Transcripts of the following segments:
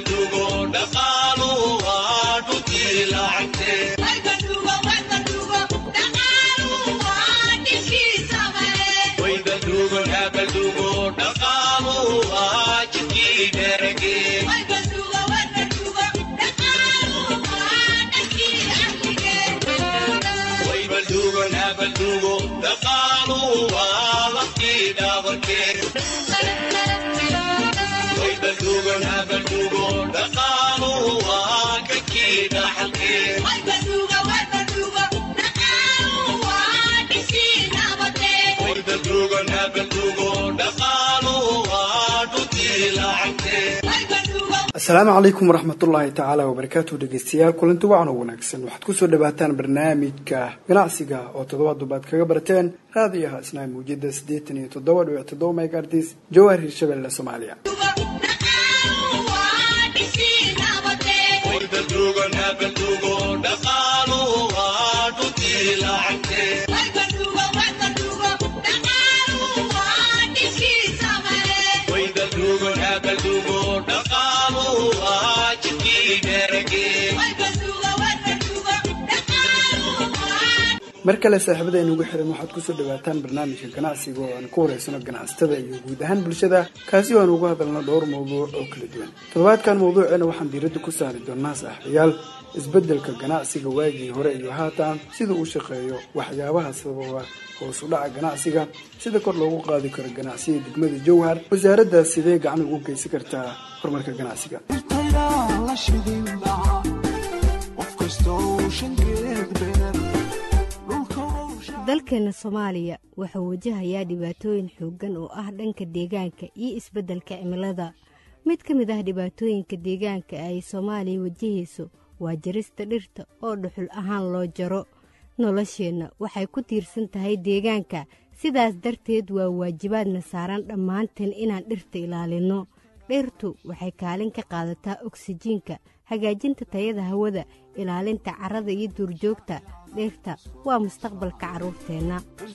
asalaamu calaykum waraxmatullaahi tacaala wabarakaatu dhegeystayaal kulanti wacan oo wanaagsan waxaad kusoo dhawaataan barnaamijka ganacsiga oo toddobaad dubaad kaga barteen raadiyaha isnaa muujada siddeetan iyo toddoba dhibic toddoba megaartis jawahar hirshabelle soomaaliya mar kale saaxiibada inugu xiran waxaad kusoo dhawaataan barnaamijka ganacsiga oo aan ku wareysano ganacsatada iyo guud ahaan bulshada kaasi oo aan uga hadalno dhowr mawduuc oo kala duwan toddobaadkan mawduuceena waxaan diiradda ku saari doonaa saaxiibayaal isbeddelka ganacsiga waagii hore iyo haatan sida uu shaqeeyo waxyaabaha sababa hoos u dhaca ganacsiga sida kor loogu qaadi karo ganacsiga degmada jowhar wasaaradda sidee gacan ugu geysan kartaa horumarka ganacsiga dalkeena soomaaliya wuxuu wajahayaa dhibaatooyin xooggan oo ah dhanka deegaanka iyo isbeddelka cimilada mid ka mid ah dhibaatooyinka deegaanka ay soomaaliya wajahayso waa jarista dhirta oo dhuxul ahaan loo jaro nolosheenna waxay ku tiirsan tahay deegaanka sidaas darteed waa waajibaadna saaran dhammaanteen inaan dhirta ilaalinno dhirtu waxay kaalin ka qaadataa oksijiinka hagaajinta tayada hawada ilaalinta carrada iyo duurjoogta dhirta waa mustaqbalka carruurteenna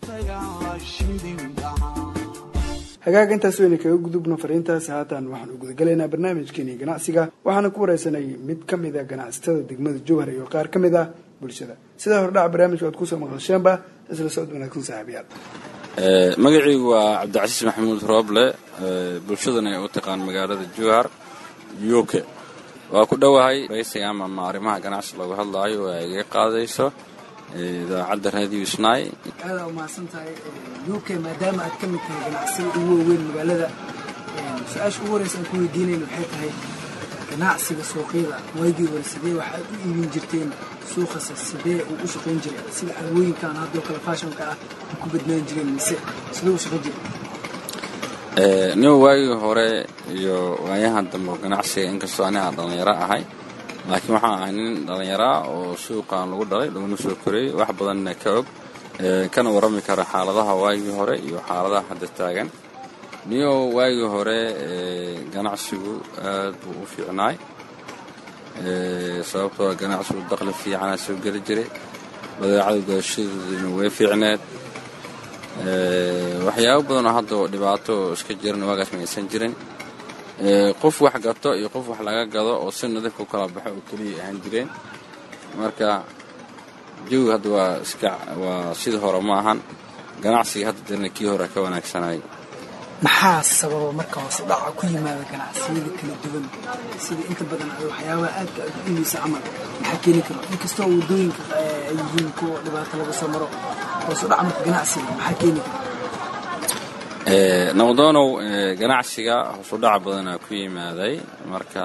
hagaag intaas wayna kaga gudubno fariintaasi haatan waxaan u gudagalaynaa barnaamijkeeni ganacsiga waxaana ku wareysanay mid ka mid a ganacsatada degmada jowhar iyo qaar ka mid ah bulshada sidaa hordhaca barnaamijka aad kusoo maqasheenba isla socod wanaagsan saaxiibayaal magacaygu waa cabdicasiis maxamuud rooble bulshadana ay u taqaan magaalada jowhar uk waa ku dhowahay raysiga ama ma arrimaha ganacsi looga hadlaayo oo ay iga qaadayso idaacadda raadiyo snai aadaa umahadsan tahay u k maadaama aad ka mid tahay ganacsida ugu waaweyn magaalada su-aasha ugu horeysa aan ku weydiinayna waxay tahay ganacsiga suuqyada waagii hore sidee waxaad u iibin jirteen suuqase sidee uu u shaqayn jiray sida alwooyinkan haddoo kale faashonka ah ay ku badnaan jireen mise sidee u shaqayn jiray nin waagii hore iyo waayahan dambe ganacsiga inkastoo aniga dhallinyaro ahay laakiin waxaan ahay nin dhallinyaraa oo suuqan lagu dhalay laguna soo korayey wax badanna ka og kana warrami kara xaaladaha waagii hore iyo xaaladaha hadda taagan niyo waagii hore ganacsigu aad buu u fiicnaay sababtoo ganacsigu daqli fiicana soo geli jiray badeecada gooshadeeduna way fiicneed waxyaabo badanoo hadda dhibaato iska jiran waagaas ma aysan jirin qof wax gato iyo qof wax laga gado oo si nadiifka u kala baxo oo keliya ahaan jireen marka jawiga hadda waa iska waa sidii hore ma ahan ganacsiga hadda jirna kii hore ka wanaagsanay maxaa sababa marka hoose dhaca ku yimaada ganacsiyada kala duwan sida inta badan waxyaabaha aadka aad u imaysa camal maxaa keeni karo inkastoo waddooyinka ay yihiin kuwa dhibaato laga soo maro hoose dhaca marka ganacsiga maxaa keeni kara nabadoonow ganacsiga hosu dhaca badanaa ku yimaaday marka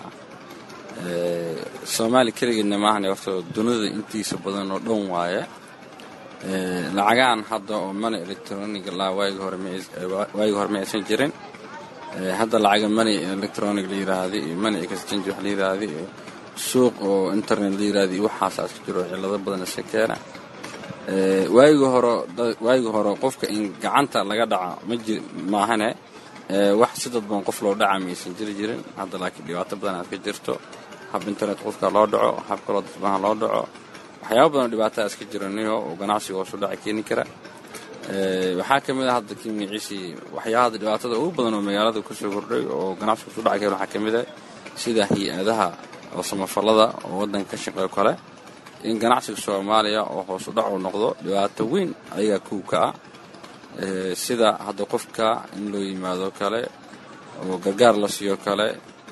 soomaali keligeedna maahane horta dunida intiisa badan oo dhan waaye lacagaan hadda oo mani electronic laa waagii hore ma aysan jirin hadda lacaga mani electronic la yiraahda iyo mani exchange wax la yiraahda iyo suuq oo internet la yiraahda iyo waxaasaa iska jiro cillado badan iska keena waagii hore waagii hore qofka in gacanta laga dhaca ma jir maahane wax si dadban qof loo dhaca ma aysan jiri jirin hadda laakiin dhibaato badan aad ka jirto hab internet qofka loo dhaco hab kaloo dadbaha loo dhaco waxyaaba badanoo dhibaataa iska jira niyo oo ganacsiga hoosu dhaca keeni kara waxaa ka mid a hadda kii magaciisii waxyaabada dhibaatada ugu badan oo magaalada kusoo kordhay oo ganacsiga hoosu dhaca keen waxaa ka mid ah sida hay-adaha oo samafallada oo waddanka ka shaqeeyo kale in ganacsiga soomaaliya oo hoos u dhac uu noqdo dhibaato weyn ayagaa kow ka ah sida hadda qofka in loo yimaado kale oo gargaar la siiyo kale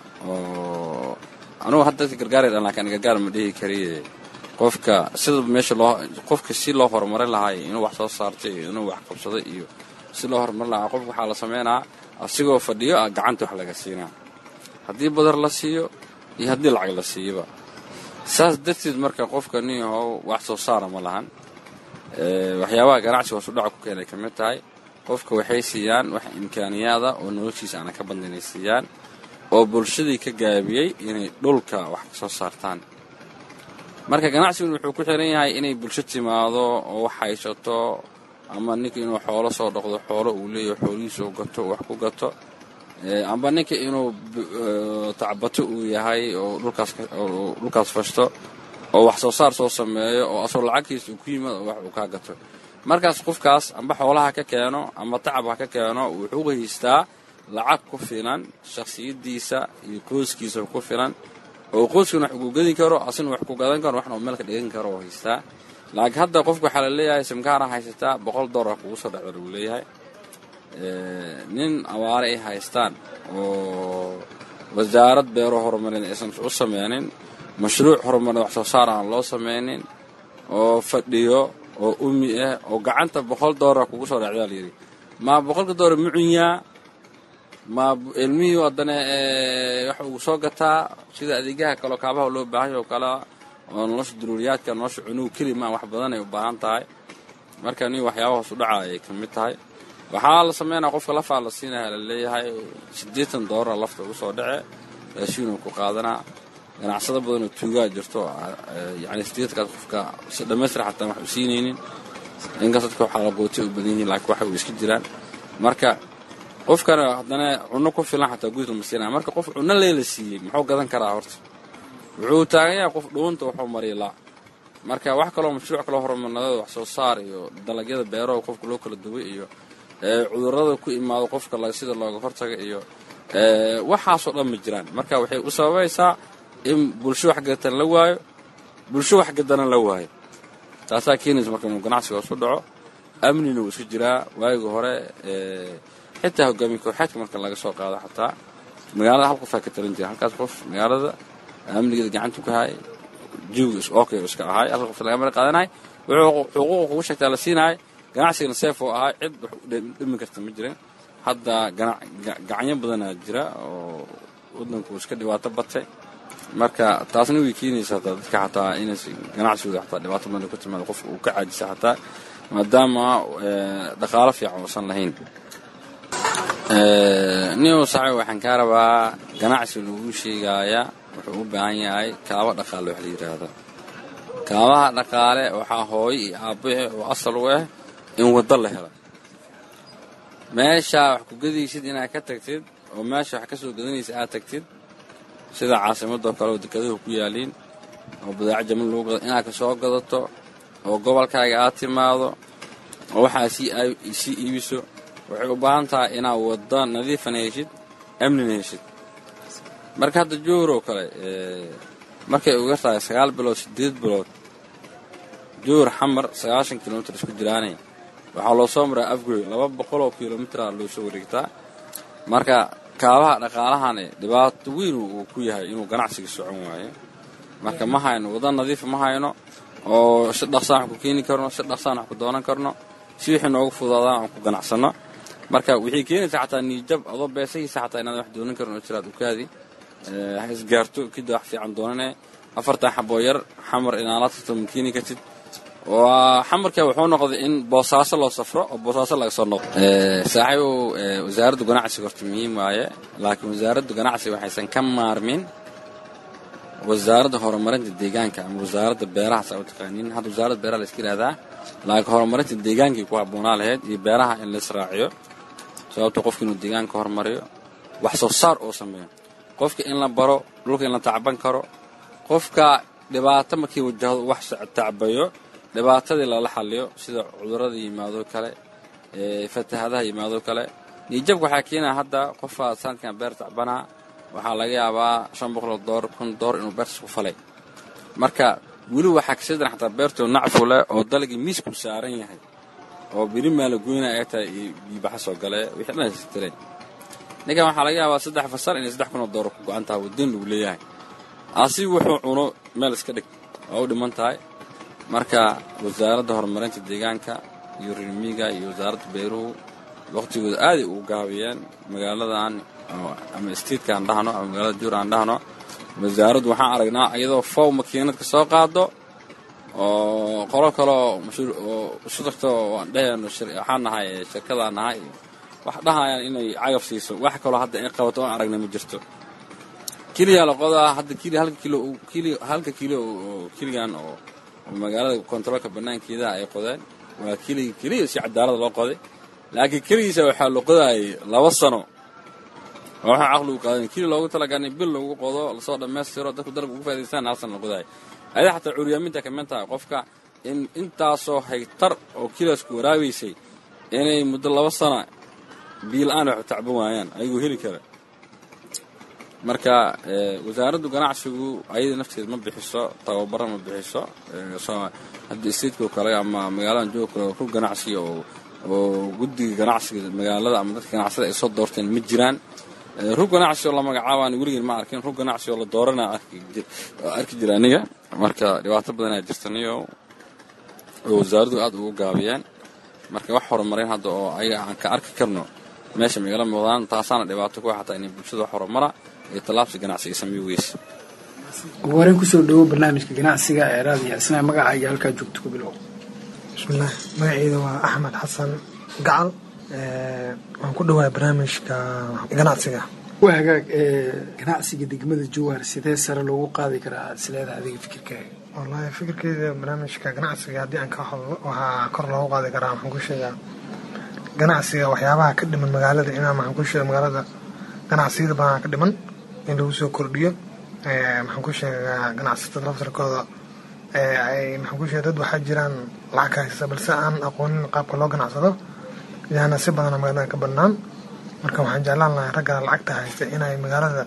oo anugu hadda dadka gargaar dhan laakiin gargaar ma dhihi kariye qofka sida meesha loo qofka si loo horumarin lahaay inuu wax soo saartay iyo inuu wax qabsaday iyo si loo horumarin lahaa qofka waxaa la sameynaa asigoo fadhiyo ah gacanta wax laga siinaa haddii badar la siiyo iyo haddii lacag la siiyoba saas darteed marka qofka nin yahow wax soo saara ma lahan waxyaabaha ganacsiga hoos u dhaca ku keenay ka mid tahay qofka waxay siiyaan wax imkaaniyaada oo noloshiisa aana ka badna inay siiyaan oo bulshadii ka gaabiyey inay dhulka wax ka soo saartaan marka ganacsigun wuxuu ku xiran yahay inay bulsho timaado oo wax haysato ama ninka inuu xoolo soo dhaqdo xoolo uu leeyaho xoolihiisa u gato wax ku gato amba ninka inuu tacbato uu yahay oo dhulkaas fashto oo wax soo saar soo sameeyo oo asagoo lacagtiisa uu ku yimaado oo wax uu kaa gato markaas qofkaas amba xoolaha ka keeno ama tacab ha ka keeno wuxuu haystaa lacag ku filan shakhsiyadiisa iyo qoyskiisa ku filan oo qoyskana wax ugu gedi karo asina wax ku gadan karo waxna uu meel ka dhigan karo oo haystaa laakiin hadda qofka waxaa la leeyahay simkaara haysataa boqol dollar kugu soo dhacda lagu leeyahay nin abaare ay haystaan oo wasaarad beero horumarin aysan u sameynin mashruuc horumarin wax soo saar aan loo sameynin oo fadhiyo oo umi ah oo gacanta boqol dollar kugu soo dhacdaa layidhi maa boqolka dollar mucunyaa ma ilmihii haddana waxa uu soo gataa sida adeegyaha kaleo kaabaha loo baahanya oo kale oo nolosha duruuriyaadka nolosha cunugu keli maa wax badan ay u baahan tahay marka nin waxyaaba hoos u dhaca ayay ka mid tahay waxaa la sameynaya qofka lafaa la siinaya la leeyahay siddeetan doolara lafta ugu soo dhace raashiinuu ku qaadanaa ganacsado badan oo tuugaa jirto yani sideedkaas qofka si dhammaystir xataa wax u siinaynin inkaas dadka waxaa la qootay u badan yihiin laakiin waxay u iska jiraan marka qofkana haddana cunno ku filan xataa gudis lama siinaya marka qof cunno leela siiyey muxuu gadan karaa horta wuxuu taagan yahay qof dhuunta wuxuu mariya laa marka wax kaloo mashruuc kaloo horumarnadeed wax soo saar iyo dalagyada beeraha qofka loo kala duway iyo cudurrada ku imaado qofka sida looga hortaga iyo waxaasoo dhan ma jiraan marka waxay u sababaysaa in bulsho wax gadatan la waayo bulsho wax gadana la waayo taasaa keenaysa marka inuu ganacsiga hoos u dhaco amnina wuu iska jiraa waagi hore xitaa hogaamiye kooxeedka marka laga soo qaado xataa magaalada hal qofaa ka talan jira halkaas qof magaalada amnigeeda gacanta ku hay jiwga okay iska ahay halka qof laga mara qaadanay wuxuu xuquuqa kugu sheegtaa la siinahay ganacsigana seef oo ahay cid wax dhimi karta ma jirin hadda gacanyo badanaa jira oo waddanku iska dhibaato batay marka taasna way keenaysa hataa dadka xataa inays ganacsigooda xataa dhibaato badan ku timaado qofka uu ka caajisa xataa maadaama dhaqaalo fiican uusan lahayn nin saxib waxaan kaa rabaa ganacsi lagu sheegaaya wuxuu u baahan yahay kaaba dhaqaale wax la yidhaahdo kaabaha dhaqaale waxaa hooyo iyo aabbahe oo asal u ah in waddo la helo meeshaa wax ku gadaysid inaad ka tagtid oo meesha wax ka soo gadanaysa aad tagtid sida caasimadoo kale oo dekeduhu ku yaaliin oo badaaco jaman lagu gado inaad ka soo gadato oo gobolkaaga aad timaado oo waxaa sii iibiso waxay u baahan tahay inaad waddo nadiifana heshid amnina heshid marka hadda joor oo kale markay uga tahay sagaal bilood siddeed bilood joor xamar sagaashan kilomitir isku jiraanay waxaa loo soo maraa afgoy laba boqoloo kilomitra loo soo wareegtaa marka kaabaha dhaqaalahani dhibaato weyn uu ku yahay inuu ganacsiga socon waayo marka ma hayno wadda nadiifa ma hayno oo si dhaqsaan wax ku keeni karno si dhaqsaan wax ku doonan karno si wixii noogu fudaadaan aan ku ganacsanno marka waxay keenaysaa xataa niijab adoo beesahiisa xataa inaad wax doonan karin oo jiraad ukaadi ha isgaarto kida wax fiican doonane afartan xaboo yar xamar inaala tagto ma keeni kartid waa xamarka wuxuu noqday in boosaaso loo safro oo boosaaso laga soo noqdo saaxiibow wasaaradda ganacsiga horta muhiim waaye laakiin wasaaradda ganacsiga waxaysan ka maarmin wasaaradda horumarinta deegaanka ama wasaaradda beeraha saa u taqaaniin hadda wasaaradda beeraha la iska yidhahdaa laakiin horumarinta deegaankii ku habboonaa lahayd iyo beeraha in la israaciyo sababto qofka inuu deegaanka horumariyo wax soo saar oo sameeyo qofka in la baro dhulka in la tacban karo qofka dhibaato markii wajahdo wax tacbayo dhibaatadii lala xaliyo sida cudurrada yimaado kale fatahadaha yimaado kale niijabka waxaa keenaya hadda qofka sanadkan beer tacbanaa waxaa laga yaabaa shan boqoloo door kun door inuu beertas ku falay marka weli waxaa kasii daran xataa beertoo nacfu leh oo dalagii miisku saaran yahay oo beri maala goyna ay tahay iyo biibaxa soo gale wixii dhan istireen ninkan waxaa laga yaabaa saddex fasal inay saddex kunoo dooro ku go-an tahay waddan lagu leeyahay asi wuxuu cuno meel iska dhig oo u dhiman tahay marka wasaaradda horumarinta deegaanka iyo rirmiga iyo wasaaradda beeruhu wakhtigooda aaday ugu gaabiyeen magaaladan ama statetka aan dhahno ama magaalada juur aan dhahno wasaaraddu waxaan aragnaa iyadoo fow makiinadka soo qaado oo qolo kaleo isu tagto aan dhehayno waxaan nahay shirkadaan nahay wax dhahayaan inay cagaf siiso wax kaloo hadda ay qabato oon aragna ma jirto kiliyaa la qodaa hadda kili halka kilo kili halka kilo oo kiligan oo magaalada kontaroolka banaankeedaha ay qodeen waa kiliga keliya si cadaalada loo qoday laakiin keligiisa waxaa la qodaayay laba sano oo waxaa caqligu qaadan kili loogu talagalay bil lagu qodo lasoo dhammaystiro dadku dalab ugu faaidaystaan hal sana la qodaayay ayada xataa curyaaminta ka mid tahay qofka in intaasoo haytar oo kilaasku waraabaysay inay muddo laba sana biil-aan wax tacban waayaan ayagoo heli kara marka wasaaraddu ganacsigu ayada nafteeda ma bixiso tababaro ma bixiso haddii stateko kale ama magaaladan jooga kale rug ganacsi oo oo guddiga ganacsiga magaalada ama dadka ganacsada ay soo doorteen ma jiraan rug ganacsi oo la magacaabaan weligeen ma arkin rug ganacsi oo la doorana arki jira aniga marka dhibaato badanaa jirtaniyo oo wasaaraddu aad ugu gaabiyeen marka wax horumarin hadda oo ayaga aan ka arki karno meesha magala muuqdaan taasaana dhibaato ku xataa inay bulshada wax horumara iyo tallaabsi ganacsiga samey weyse ugu horeen kusoo dhawo barnaamijka ganacsiga ee raadiyo isnaa magaca iyo halkaa joogto ku bilow bismillaah magaceyda waa axmed xasan gacal waan ku dhawaay barnaamijka ganacsiga waa hagaag ganacsiga degmada jowhar sidee sare loogu qaadi karaa aad isleedaha adiga fikirkaaga wallaahi fikirkeyda barnaamijka ganacsiga haddii aan ka hadlo waxaa kor loogu qaadi karaa waxaan ku sheegaa ganacsiga waxyaabaha ka dhiman magaalada inaa maxaan ku sheega magaalada ganacsiyada badanaa ka dhiman in lagu soo kordhiyo maxaan ku sheegaa ganacsatada laftarkooda maxaan ku sheega dad waxaa jiraan lacag ka haysta balse aan aqoonin qaabka loo ganacsado yaana si badana magaalada ka badnaan marka waxaan jeclaan lahay ragga lacagta haysta inay magaalada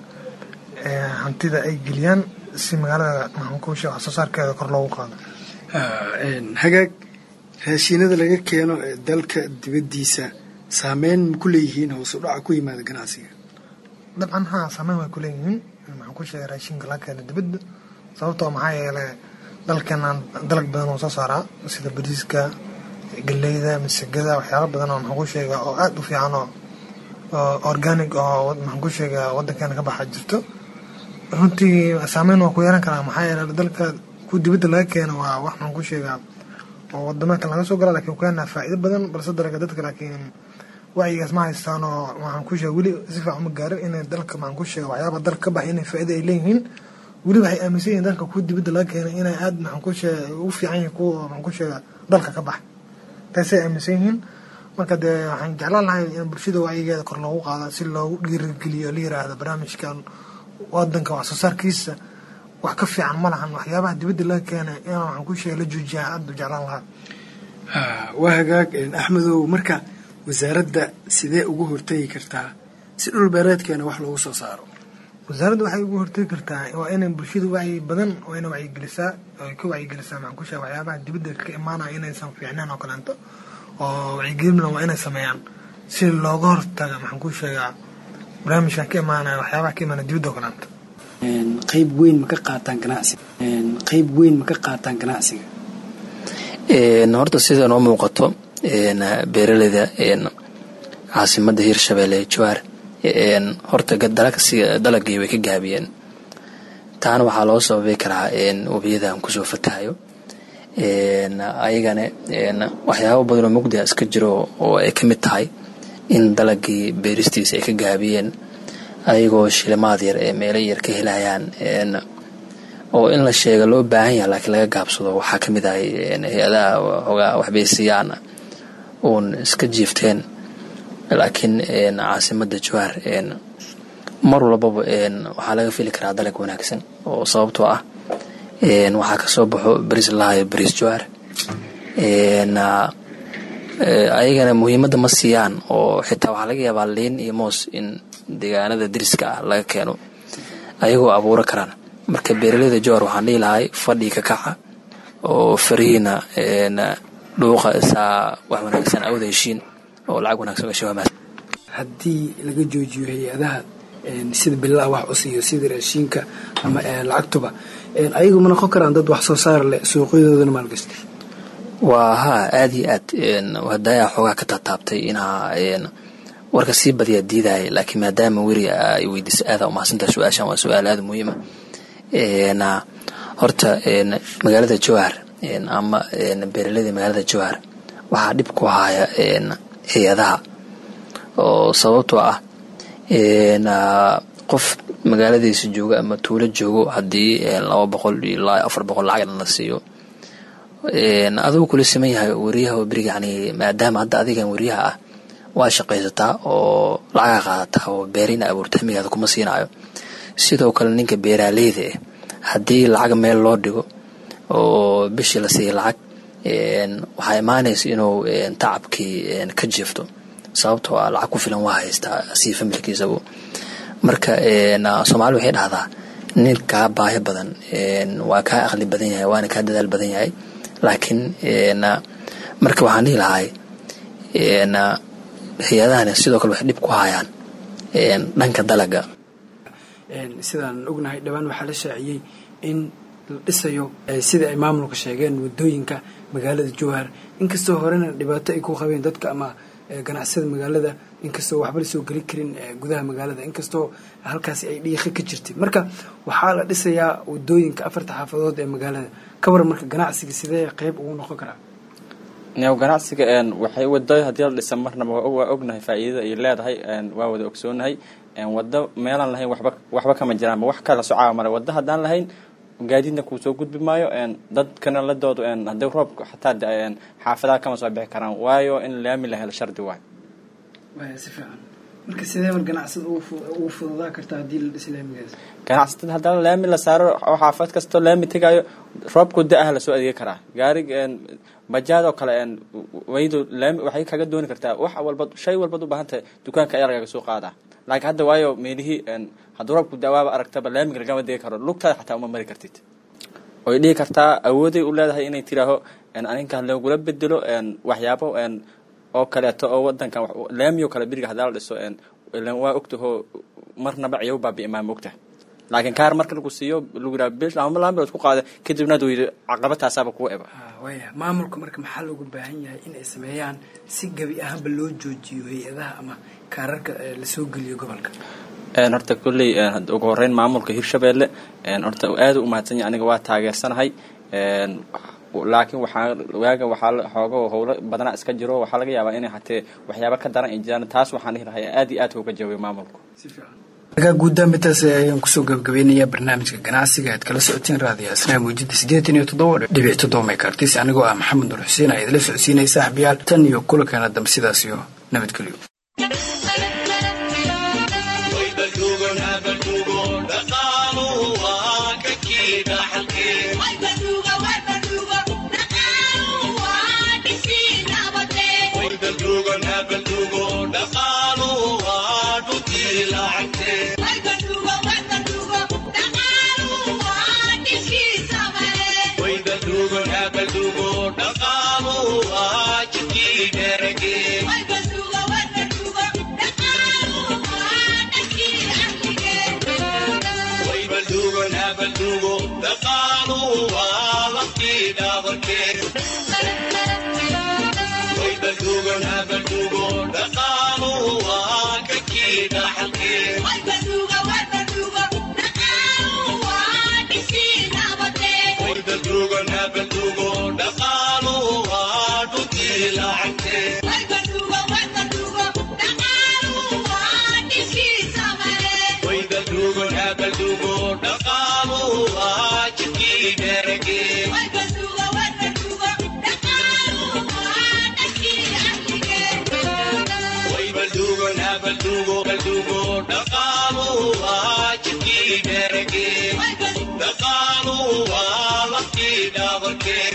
hantida ay geliyaan si magaalada maxaan ku sheega wax soo saarkeeda kor loogu qaado hagaag raashiinada laga keeno ee dalka dibaddiisa saameyn ma ku leeyihiin hoos u dhaca ku yimaada ganacsiga dabcan haa saameyn way ku leeyihiin maxaan ku sheegay raashinka laga keena dibadda sababtoo maxaa yeelay dalkeenaan dalag badan oo soo saaraa sida bariiska galeyda masagada waxyaalo badan oo maxaan ku sheega oo aada u fiican oo organic oo maxaan ku sheega waddankeena ka baxa jirto runtii saameyn waa ku yeelan karaa maxaa yeelay dalka ku dibadda laga keeno waa wax maxaan ku sheegaa oo wadamakan laga soo gala lakin keenaa faa'iido badan balse dalaga dadka laakiin wacyigaas ma haystaan oo waxaan ku sheega weli si fiican uma gaarin inay dalka maxaan ku sheega waxyaaba dalka ka baxay inay faa'iido ay leeyihiin weli waxay aaminsan yihiin dalka ku dibadda laga keenay inay aada maxaan ku sheega ugu fiican yihiin kuwa maxaan ku sheega dalka ka baxa taasay aaminsan yihiin marka dee waxaan jeclaan lahay in bulshada wacyigeeda kor loogu qaado si loogu dhiirigeliyo la yiraahdo barnaamijkan wadanka wax soo saarkiisa wax ka fiican ma lahan waxyaabaha dibadda laga keenay in waxaan ku sheega la joojiyaa aada u jeclaan lahaa waa hagaag axmedow marka wasaaradda sidee ugu hortegi kartaa si dhul beereedkeena wax loogu soo saaro wasaaradda waxay ugu hortegi kartaa waa inay bulshada wacyi badan waa inay wacyigelisaa ay ka wacyigelisaa maxaan ku sheega waxyaabaha dibadda ka imaanaya inaysan fiicneen oo kaleento oo wacyigelina waa inay sameeyaan si looga hortaga maxaan ku sheegaa barnaamijkan ka imaanaya waxyaabaha ka imaanaya dibadda oo kaleento qayb weyn ma ka qaataan ganacsiga qayb weyn ma ka qaataan ganacsiga horta sida noo muuqato beeraleyda caasimada hirshabelle jawaar horta dalagii way ka gaabiyeen taana waxaa loo sababi karaa webiyadan kusoo fatahayo ayagana waxyaabo badanoo mugdia iska jiro oo ay ka mid tahay in dalagii beeristiisa ay ka gaabiyeen ayagoo shilimaad yar ee meelo yar ka helayaan oo in la sheega loo baahan yaha laakiin laga gaabsado waxaa ka mid ahay hay-adaha ogaa waxbaysiiyaan uun iska jiifteen laakiin caasimada jawaar mar walbaba waxaa laga fili karaa dalag wanaagsan oo sababtoo ah waxaa kasoo baxo bariis lahayo bariis jawaar ayagana muhiimadda ma siiyaan oo xitaa waxaa laga yaabaa liin iyo moos in deegaanada deriska ah laga keeno ayagoo abuuro karaan marka beeraleyda jowhar waxaan dhihi lahay fadhii ka kaca oo farihiina dhuuqa isaa wax wanaagsan awda heshiin oo lacag wanaagsan gasho waa mahadsan haddii laga joojiyo hay-adaha sida billaha wax u siiyo sida raashiinka ama lacagtuba ayagu ma noqon karaan dad wax soo saar leh suuqyadoodana maalgashta waa haa aada iyo aad hadaayaa xoogaa ka taataabtay inaa warka sii badiyaa diidaya laakiin maadaama weri ay weydiisa aada umahadsantaha su-aashan waa su-aal aada muhiima horta magaalada jowhar ama beeraleyda magaalada jowhar waxaa dhib ku haya hay-adaha oo sababtoo ah qof magaaladiisa jooga ama tuulo joogo haddii laba boqol ilaa afar boqol lacagna la siiyo adigu kula siman yahay wariyaha beriga yani maadaama hadda adigan wariyaha ah waa shaqaysataa oo lacaga qaadataa oo beerina abuurta hamigaada kuma siinayo sidoo kale ninka beeraaleyda ah haddii lacag meel loo dhigo oo bishii la siiya lacag waxaa imaanaysa inuu tacabkii ka jiifto sababtoo ah lacag ku filan waa haystaa sii familkiisagu marka soomaali waxay dhahdaa nin kaa baahi badan waa kaa aqli badan yahay waana kaa dadaal badan yahay laakiin marka waxaan dhihi lahay hay-adahani sidoo kale waxay dhib ku hayaan dhanka dalaga sidaan ognahay dhowaan waxaa la shaaciyey in la dhisayo sida ay maamulka sheegeen wadooyinka magaalada jowhar inkastoo horena dhibaato ay ku qabeen dadka ama ganacsada magaalada inkastoo waxba lasoo geli karin gudaha magaalada inkastoo halkaasi ay dhiiqi ka jirtay marka waxaa la dhisayaa wadooyinka afarta xaafadood ee magaalada ka waran marka ganacsiga sidee qeyb ugu noqon karaa new ganacsiga waxay wado haddii la dhisa marnaba waa ognahay faa'iidada ay leedahay waa wada ogsoonahay wado meelaan lahayn waba waxba kama jiraanba wax kala socaa male wado haddaan lahayn gaadiidna kuu soo gudbi maayo dadkana la doodo haddii roobka xataa xaafadaha kama soo bixi karaan waayo in laami la helo shardi waay si fiican marka sidee mar ganacsada ugu fududaa kartaa haddii la dhis laamigaas ganacsatada haddana laami la saaro oo xaafad kastoo laami tegaayo roobku da-ah lasoo adeegi karaa gaari bajaadoo kale waydu laami waxay kaga dooni kartaa wax walba shay walbaad u baahan tahay dukaanka ayaa lagaga soo qaadaa laakiin hadda waayo meelihii hadduu roobku dawaaba aragtaba laamiga lagama degi karo lugtaada xataa uma mari kartid oy dhihi kartaa awooday u leedahay inay tiraaho aninka lagula bedelo waxyaabo oo kaleeto oo wadankan laamioo kale beriga hadaa la dhiso waa ogtaho marnaba ciyaw baabi imaan mogta laakiin kaar marka lagu siiyo lagu yidhaha bish ama laba bilood ku qaada kadibna aduu yidhi caqabataasaaba kugu eba waya maamulka marka maxaa loogu baahan yahay in ay sameeyaan si gebi ahaanba loo joojiyo hay-adaha ama kaararka lasoo geliyo gobolka horta kolley ugu horeyn maamulka hirshabeelle horta aada u mahadsan yahay aniga waa taageersanahay laakiin waxaa waaga waxaa xooga howlo badanaa iska jiro waxaa laga yaabaa inay hatee waxyaaba ka daran ay jiraan taas waxaan dhihi lahay aad iyo aad uga jawaabay maamulku markaa guuddaanbitaas ayaan kusoo gabagabeynayaa barnaamijka ganacsiga aad kala socoteen raadiyo asnaa muujida siddeetan iyo toddoba dhibic toddoba meekartis anigoo ah maxamed nur xuseen aa idila socodsiinaya saaxibayaal tan iyo kulankeena dambe sidaas iyo nabadgelyo dhaqaalu waa laftii dhaabarkee